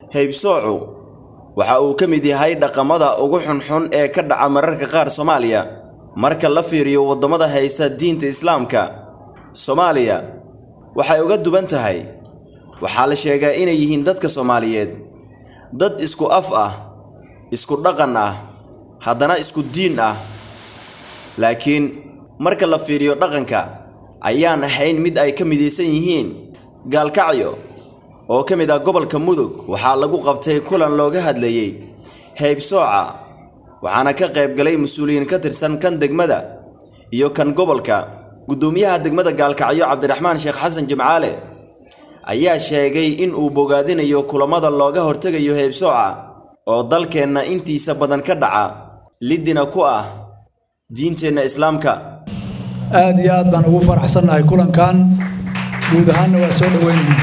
haybsoocu waxa uu ka mid yahay dhaqamada ugu xunxun ee ka dhaca mararka qaar soomaaliya marka la fiiriyo waddamada haysta diinta islaamka soomaaliya waxay uga duwan tahay waxaa la sheegaa inay yihiin dadka soomaaliyeed dad isku af ah isku dhaqan ah haddana isku diin ah laakiin marka la fiiriyo dhaqanka ayaan ahayn mid ay ka midaysan yihiin gaalkacyo oo ka mid ah gobolka mudug waxaa lagu qabtay kulan looga hadlayey haybsooca waxaana ka qayb galay mas-uuliyiin ka tirsan kan degmada iyo kan gobolka guddoomiyaha degmada gaalkacyo cabdiraxmaan sheekh xasan jimcaale ayaa sheegay in uu bogaadinayo kulamada looga hortegayo haybsooca oo dalkeenna intiisa badan ka dhaca lidina ku ah diinteenna islaamka aad iyo aad baan ugu faraxsannahay kulankan guud ahaanna waa soo dhoweynayna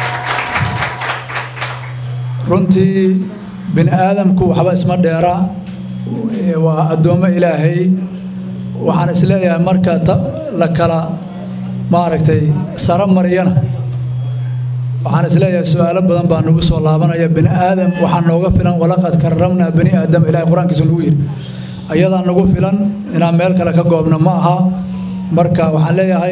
runtii bini aadamku waxba isma dheera waa addoommo ilaahay waxaan isleeyahay marka la kala maaragtay saro mariyana waxaan isleeyahay su-aalo badan baa nagu soo laabanaya bini aadam waxaa nooga filan walaqad karramnaa bani aadam ilahay qur-aankiisu nagu yidhi ayadaa nagu filan inaan meel kale ka goobno ma aha marka waxaan leeyahay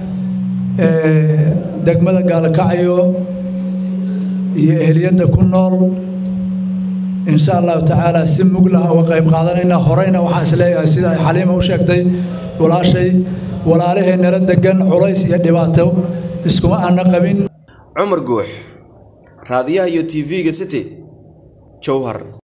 degmada gaalkacyo iyo ehliyadda ku nool insha allahu tacaala si muglah uga qayb qaadanayna horeyna waxaan isleeyahay sida ay xaliima u sheegtay walaashay walaalahee nala degan culays iyo dhibaato iskuma aana qabin cumar guux raadiyaha iyo tv-ga city jowhar